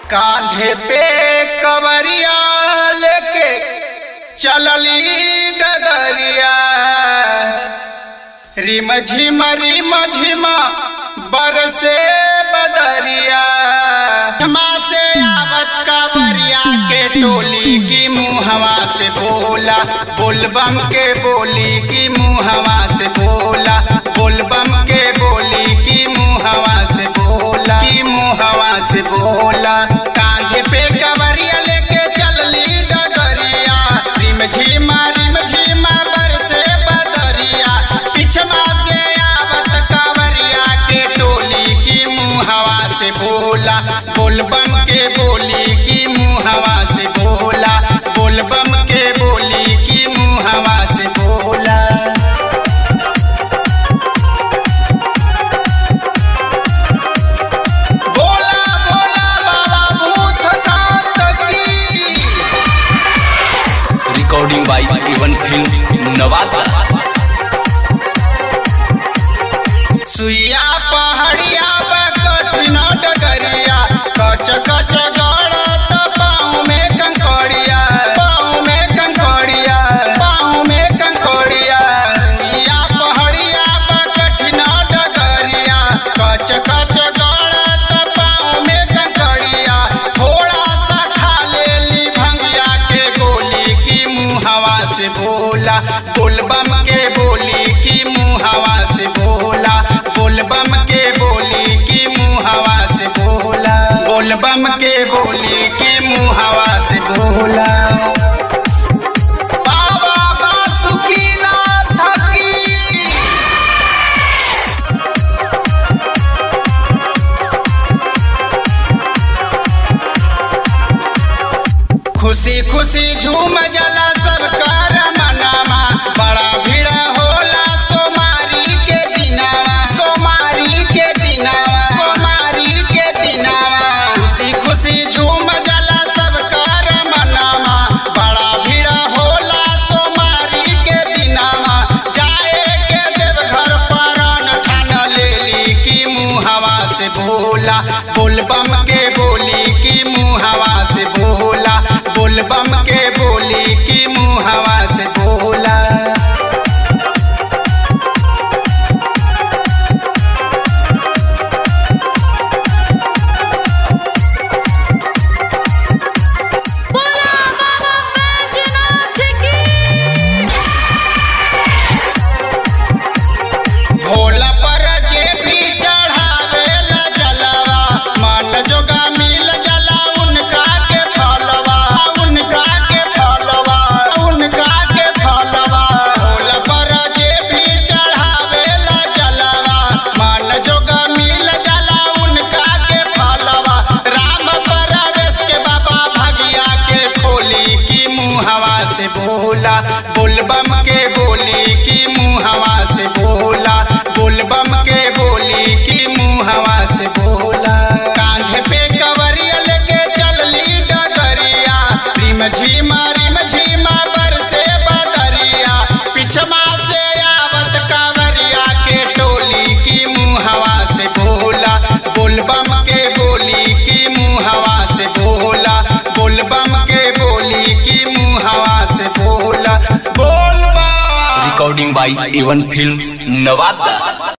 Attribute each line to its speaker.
Speaker 1: कांधे पे कवरिया लेके चलली डगरिया रिम झिम रिम झिम बरसे बदरिया हमा से आवत कवरिया के टोली की मुहवा से बोला बोलबम के बोली की मुहवा से बोला बोलबम के बोली की मुहवा से बोला की मुहवा से बोला कांधे पे कवरिया लेके चलली डगरिया रिम झिमा रिम झिमा बरसे बदरिया पिछमा से आवत कवरिया के टोली की मुहवा से बोला बोलबम के बोली की मुहवा से बोला बोलबम के बोली की मुहवा से बोला बोला बोला बाबा भूतनाथ की
Speaker 2: recording by even films Nawada
Speaker 1: सुइया पहाड़िया बा कठिन डगरिया कच कच गड़त पाँव में कंकड़िया पाँव में कंकड़िया पाँव में कंकड़िया सुइया पहाड़िया बा कठिन डगरिया कच कच गड़त पाँव में कंकड़िया थोड़ा सा खा लेली भंगिया के गोली की मुहवा से बोला बोलबम के बोली की मुहवा से बोला बोलबम के बोली की मुहवा से बोला बोलबम के बोली की मुहवा से बोला बाबा बासुकीनाथ की खुशी खुशी झूम जला सब कर मनामा बड़ा भीड़ होला सोमारी के दिनावा सोमारी के दिनावा सोमारी के दिनावा खुशी खुशी झूम जला सब कर मनामा बड़ा भीड़ होला सोमारी के दिनावा जाए के देवघर पर ठान लेली की मुहवा से बोला बोलबम के बोली की मुहवा से बोला बोलबम के बोली की मुहवा से बोला
Speaker 3: बोला बाबा बैजनाथ की
Speaker 1: भोला पर जे भी चढ़ावेला जलवा मन जोगा मिल जला उनका के फलवा उनका के फलवा उनका के फलवा भोला पर जे भी चढ़ावेला जलवा मन जोगा मिल जला उनका के फलवा राम परवेश के बाबा भगिया के खोली की मुहवा से बोला बोलबम के बोली की मुहवा से बोला बोलबम के बोली की मुहवा से बोला कांधे पे कवरिया लेके चलली डगरिया रिम झिमा रिम झिमा बरसे बदरिया पिछमा से आवत कांवरिया के टोली की मुहवा से बोला बोलबम के बोली की मुहवा से बोला बोलबम के बोली की मुहवा से बोला बोलबा
Speaker 2: recording by even films Nawada